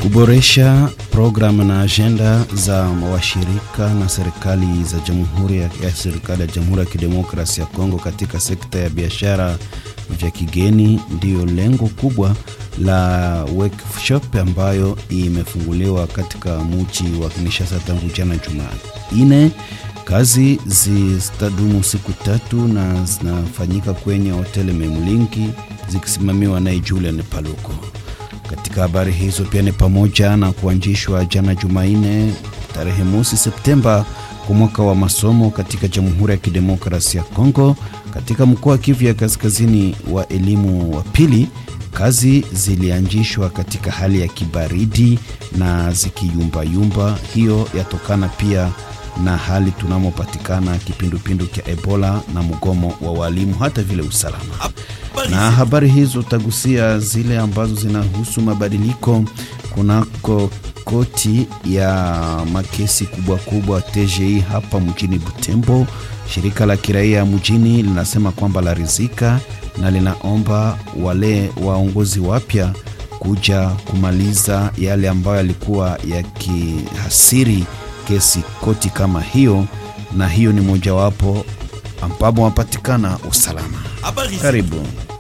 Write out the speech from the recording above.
kuboresha programu na ajenda za washirika na serikali za jamhuri ya, ya serikali ya Jamhuri ya Kidemokrasia ya Kongo katika sekta ya biashara vya kigeni ndiyo lengo kubwa la workshop ambayo imefunguliwa katika mji wa Kinshasa tangu jana Jumanne. Kazi zitadumu siku tatu na zinafanyika kwenye hoteli Memlingi zikisimamiwa naye Julian Paluko. Katika habari hizo pia ni pamoja na kuanzishwa jana Jumanne tarehe mosi Septemba kwa mwaka wa masomo katika Jamhuri ya Kidemokrasia ya Kongo katika mkoa wa Kivu ya Kaskazini wa elimu wa pili. Kazi zilianzishwa katika hali ya kibaridi na zikiyumbayumba. Hiyo yatokana pia na hali tunamopatikana kipindupindu cha Ebola na mgomo wa walimu hata vile usalama. Na habari hizo tagusia zile ambazo zinahusu mabadiliko kunako koti ya makesi kubwa kubwa TGI hapa mjini Butembo. Shirika la kiraia mjini linasema kwamba larizika na linaomba wale waongozi wapya kuja kumaliza yale ambayo yalikuwa yakihasiri kesi koti kama hiyo, na hiyo ni mojawapo ambapo wapatikana usalama. Karibu.